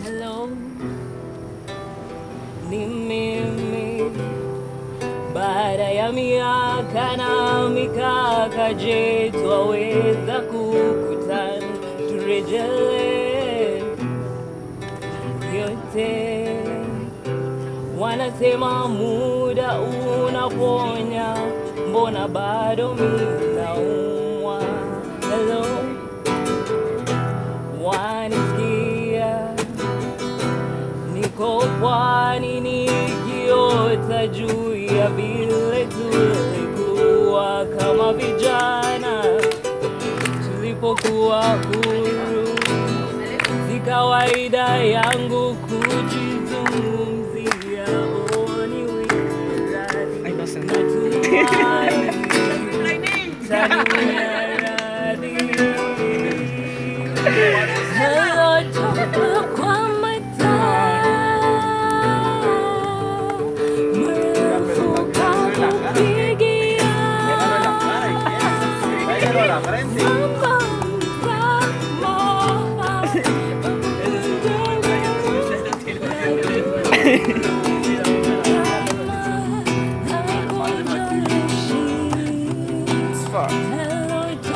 Hello, ni mimi. Baada ya miaka na mikaka, je, twaweza kukutana turejelee yote? Wanasema muda unaponya, mbona bado mimi naumwa? Hello, wanisikia? Niko pwani nikiota juu ya vile tulikuwa kama vijana tulipokuwa huru. Si kawaida yangu kujizungumzia, oh, ni widadi Ay, no sé. natumai tania radhi. Hello, toka kwa mataa, mrefuka kupigia. It's far.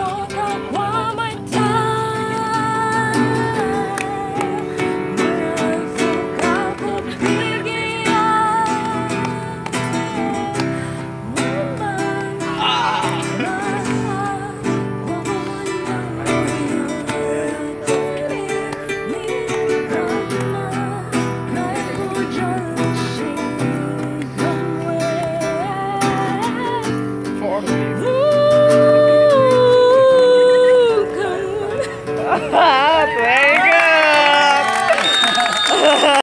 Far. Ooh, come Very good.